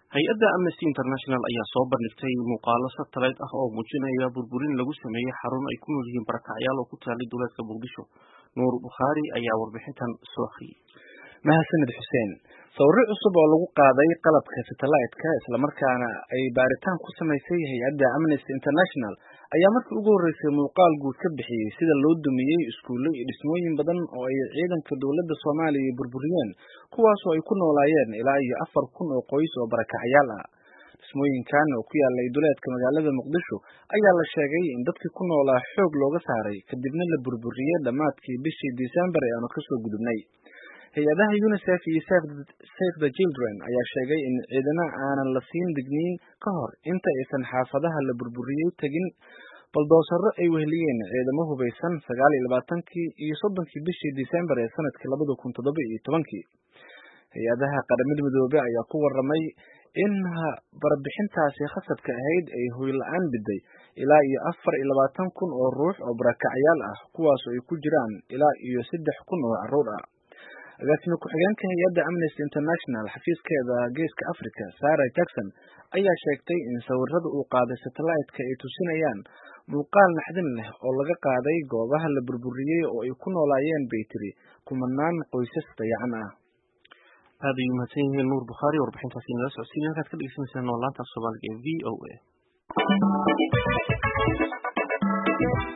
hay-adda amnesty international ayaa soo bandhigtay muuqaalo satellite ah oo muujinaya burburin lagu sameeyey xarun ay ku nool yihiin barakacyaal oo ku taalay duleedka muqdisho nuur bukhaari ayaa warbixintan soo akhriyey mahadsanid xuseen sawirro cusub oo lagu qaaday qalabka satellite-ka islamarkaana ay baaritaan ku samaysay hay-adda amnesty international ayaa markii ugu horreysay muuqaal guud ka bixiyey sida loo dumiyey iskuulle iyo dhismooyin badan oo ay ciidanka dowladda soomaaliya burburiyeen kuwaasoo ay ku noolaayeen ilaa iyo afar kun oo qoys oo barakacyaal ah dhismooyinkan oo ku yaalay duleedka magaalada muqdisho ayaa la sheegay in dadkii ku noolaa xoog looga saaray kadibna la burburiyey dhammaadkii bishii disembar ee aanu kasoo gudubnay hay-adaha unicef iyo save the children ayaa sheegay in ciidana aanan la siin digniin ka hor inta aysan xaafadaha la burburiyey tegin baldoosaro ay weheliyeen ciidamo hubaysan sagaal iyo labaatankii iyo soddonkii bishii disembar ee sanadkii labada kun toddoba iyo tobankii hay-adaha qaramada midoobe ayaa ku waramay in barbixintaasi khasadka ahayd ay hoy la-aan biday ilaa iyo afar iyo labaatan kun oo ruux oo barakacyaal ah kuwaasoo ay ku jiraan ilaa iyo saddex kun oo caruur ah agaasime ku-xigeenka hay-adda amnesty international xafiiskeeda geeska africa sarah jackson ayaa sheegtay in sawirada uu qaaday satellite-ka ay tusinayaan muuqaal naxdin leh oo laga qaaday goobaha la burburiyey oo ay ku noolaayeen bay tiri kumanaan qoysas dayacan ah aad ayuu mahadsan yihiin nuur bukhaari warbixintaasi nala socodsiin halkaad ka dhegeysaneysaan oo laanta soomaaliga ee v o a